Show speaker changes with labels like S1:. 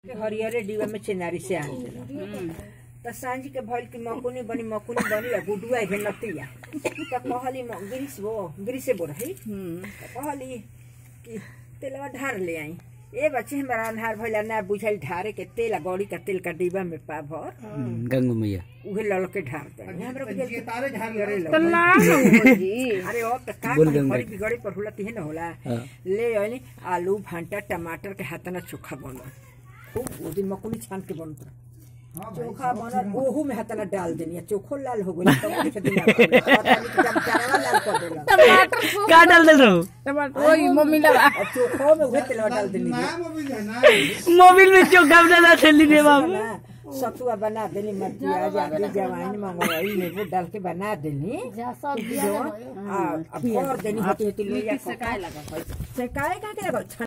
S1: हरिहरे डिब्बा में चिनारी से आन देला त सांझ के भइल कि मकुनी बनी मकुनी बनी आ गुडुआ के नतिया त कहली म गिरिस वो गिरिसे बोल है त कहली कि तेलवा ढार ले आई ए बच्चे हमारा अन्हार भइला ना बुझल ढारे के तेल आ गौरी का तेल का डिब्बा में पा भर
S2: गंगू मैया
S1: उहे ललके ढार दे हमरा बुझल कि
S3: तारे झाड़
S1: हरिहरे
S4: तो
S1: लगे।
S4: ना हो जी
S1: अरे अब त का
S2: बोल
S1: करी,
S2: गंगा।
S1: घड़ी बिगड़े पर होला तिहे न होला
S2: हाँ।
S1: ले आइली आलू भांटा टमाटर के हाथना चोखा बनल खूब वो दिन मकुनी छान के बनत रहे। चोखा बनल ओहू में हाथना डाल देनी चोखो लाल हो गई तब कुछ दिन लाल कर देला
S4: टमाटर सूप
S2: का डाल दे रहो
S4: टमाटर वही मम्मी लगा
S1: और चोखो में उहे तेलवा डाल देनी
S3: नाम अभी है ना
S2: मोबिल में चोखा बना थैली रे बाबू
S1: ना, सतुआ बना देनी मटिया जादी जवाइन मंगवाई नींबू डाल के बना देनी
S4: सब
S1: जो आ आ भर देनी हती हती लोया सेकाए लगा सेकाए का के लगा